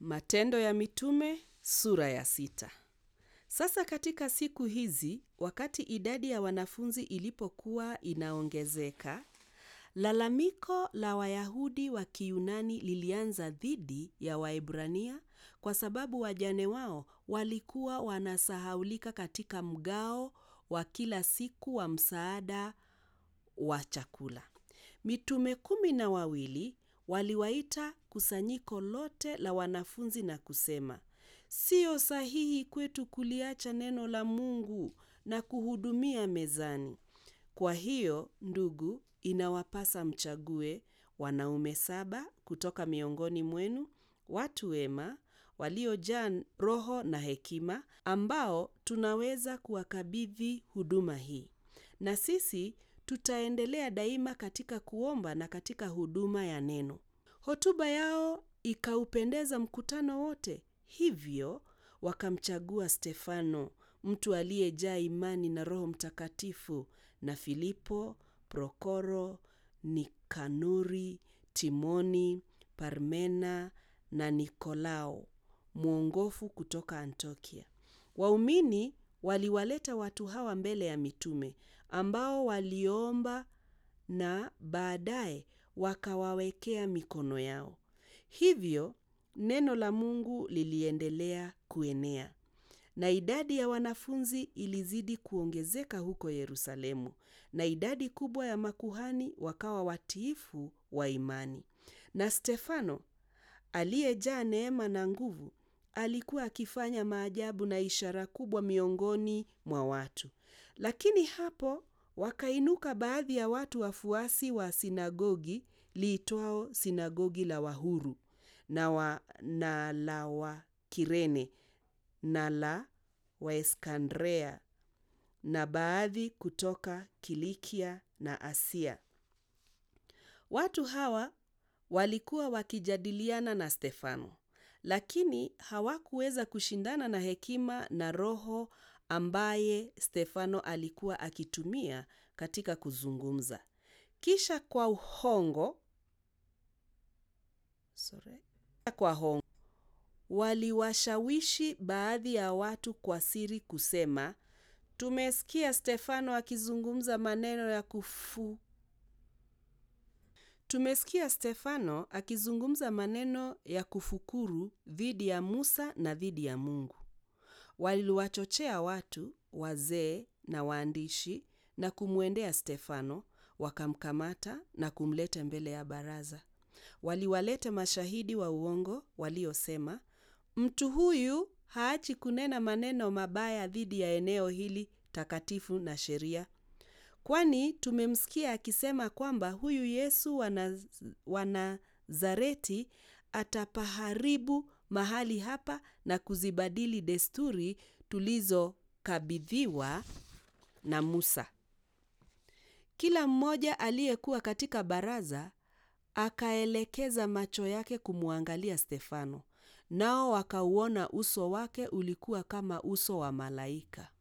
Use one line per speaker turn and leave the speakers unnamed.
Matendo ya Mitume sura ya sita. Sasa katika siku hizi, wakati idadi ya wanafunzi ilipokuwa inaongezeka, lalamiko la Wayahudi wa Kiyunani lilianza dhidi ya Waebrania kwa sababu wajane wao walikuwa wanasahaulika katika mgao wa kila siku wa msaada wa chakula. Mitume kumi na wawili waliwaita kusanyiko lote la wanafunzi na kusema, Sio sahihi kwetu kuliacha neno la Mungu na kuhudumia mezani. Kwa hiyo, ndugu, inawapasa mchague wanaume saba kutoka miongoni mwenu, watu wema, waliojaa roho na hekima, ambao tunaweza kuwakabidhi huduma hii. Na sisi tutaendelea daima katika kuomba na katika huduma ya neno. Hotuba yao ikaupendeza mkutano wote, hivyo wakamchagua Stefano, mtu aliyejaa imani na Roho Mtakatifu, na Filipo, Prokoro, Nikanori, Timoni, Parmena na Nikolao, mwongofu kutoka Antiokia. Waumini waliwaleta watu hawa mbele ya mitume ambao waliomba na baadaye wakawawekea mikono yao. Hivyo neno la Mungu liliendelea kuenea na idadi ya wanafunzi ilizidi kuongezeka huko Yerusalemu, na idadi kubwa ya makuhani wakawa watiifu wa imani. Na Stefano aliyejaa neema na nguvu alikuwa akifanya maajabu na ishara kubwa miongoni mwa watu. Lakini hapo wakainuka baadhi ya watu wafuasi wa sinagogi liitwao sinagogi la Wahuru na, wa, na la Wakirene na la Waeskandrea na baadhi kutoka Kilikia na Asia. Watu hawa walikuwa wakijadiliana na Stefano, lakini hawakuweza kushindana na hekima na roho ambaye Stefano alikuwa akitumia katika kuzungumza. Kisha kwa uhongo, sorry, kwa hongo waliwashawishi baadhi ya watu kwa siri kusema, tumesikia Stefano akizungumza maneno ya kufu Tumesikia Stefano akizungumza maneno ya kufukuru dhidi ya Musa na dhidi ya Mungu. Waliwachochea watu, wazee na waandishi na kumwendea Stefano, wakamkamata na kumleta mbele ya baraza. Waliwaleta mashahidi wa uongo waliosema, mtu huyu haachi kunena maneno mabaya dhidi ya eneo hili takatifu na sheria. Kwani tumemsikia akisema kwamba huyu Yesu wa Nazareti atapaharibu mahali hapa na kuzibadili desturi tulizokabidhiwa na Musa. Kila mmoja aliyekuwa katika baraza akaelekeza macho yake kumwangalia Stefano, nao wakauona uso wake ulikuwa kama uso wa malaika.